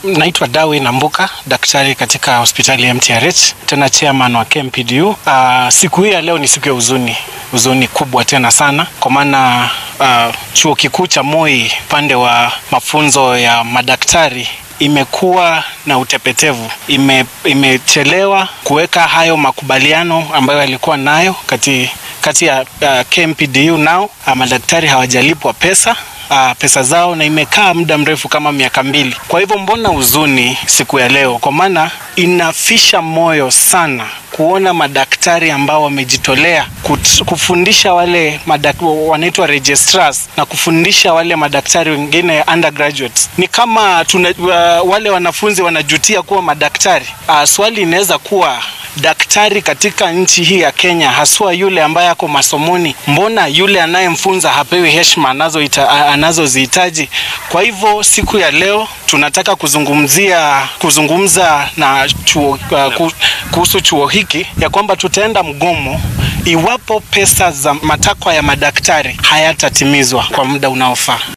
Naitwa Dawi Nambuka, daktari katika hospitali ya MTRH, tena chairman wa KMPDU. Uh, siku hii ya leo ni siku ya huzuni, huzuni kubwa tena sana, kwa maana uh, chuo kikuu cha Moi upande wa mafunzo ya madaktari imekuwa na utepetevu, ime, imechelewa kuweka hayo makubaliano ambayo yalikuwa nayo kati, kati ya uh, KMPDU nao uh, madaktari hawajalipwa pesa uh, pesa zao na imekaa muda mrefu kama miaka mbili. Kwa hivyo mbona huzuni siku ya leo? Kwa maana inafisha moyo sana kuona madaktari ambao wamejitolea kufundisha wale wanaitwa registrars na kufundisha wale madaktari wengine undergraduates. Ni kama tuna, uh, wale wanafunzi wanajutia kuwa madaktari. Uh, swali inaweza kuwa daktari katika nchi hii ya Kenya, haswa yule ambaye ako masomoni, mbona yule anayemfunza hapewi heshima anazozihitaji? Kwa hivyo siku ya leo tunataka kuzungumzia kuzungumza na chuo, uh, kuhusu chuo hiki ya kwamba tutaenda mgomo iwapo pesa za matakwa ya madaktari hayatatimizwa kwa muda unaofaa.